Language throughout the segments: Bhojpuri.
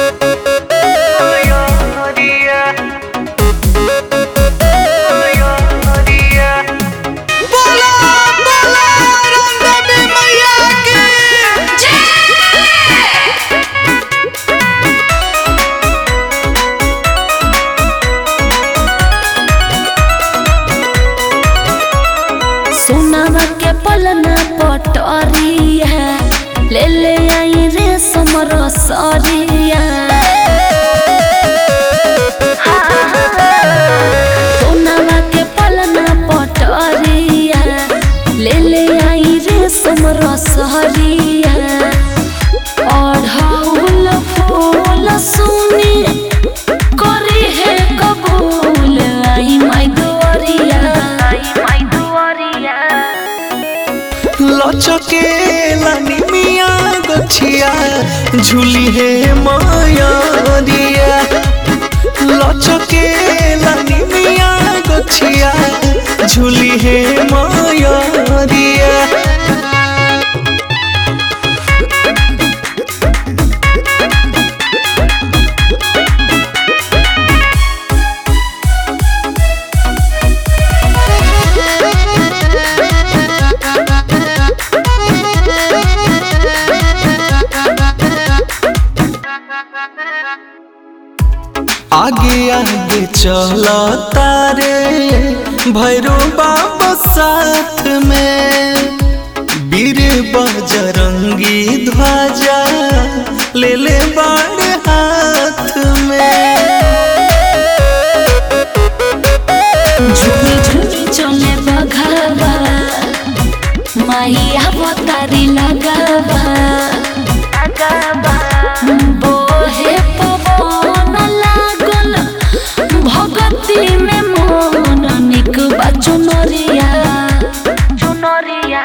बोला बोला रंगदेवी मैया की सोनावा के पलना पटरिया ले ले आई रे समर सरिया सोनावा के पलना पटरिया ले ले आई रे समर सरिया अढ़ौल फूल सुनी करी है कबूल आई माई दुआरिया आई माई दुआरिया लचके लानी मिया गछिया झूली है माया दिया लचके लानी मिया गछिया झूली है माया दिया आगे आगे चला तारे भैरो बाबा साथ में वीर बजरंगी ध्वजा ले ले बाड़ हाथ में झुमी झुमी चले बघावा माहिया बतारी लगावा बोहे पवन लागल भगती में मन निक बा चुनरिया चुनरिया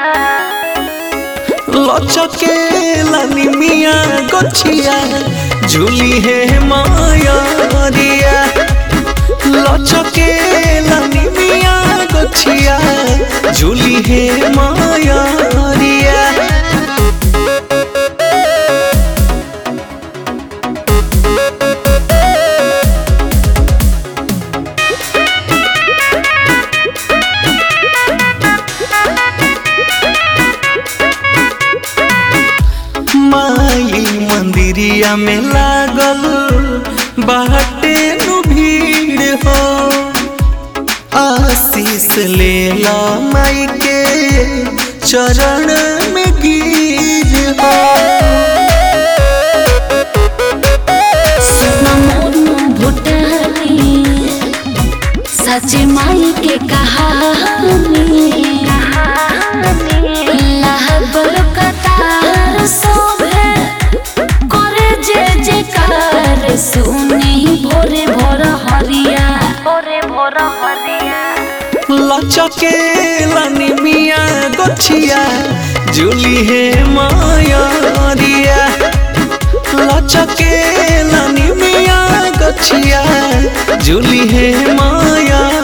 लचके लानी मिया गछिया झूली है माया दिया लचके लानी मिया गछिया झूली है माया दिया माई मंदिरिया में लागल बाटे नु भीड़ हो आशीष ले ला माई के चरण में गिर हो सुना मोनू भुटानी सच माई के कहानी लागल कतार शोभे करे जे जेकार सुनी भोरे भोर हरिया भोरे भोर हरिया लचके लानी मिया गछिया झूली है माया दिया लचके लानी मिया गछिया झूली है माया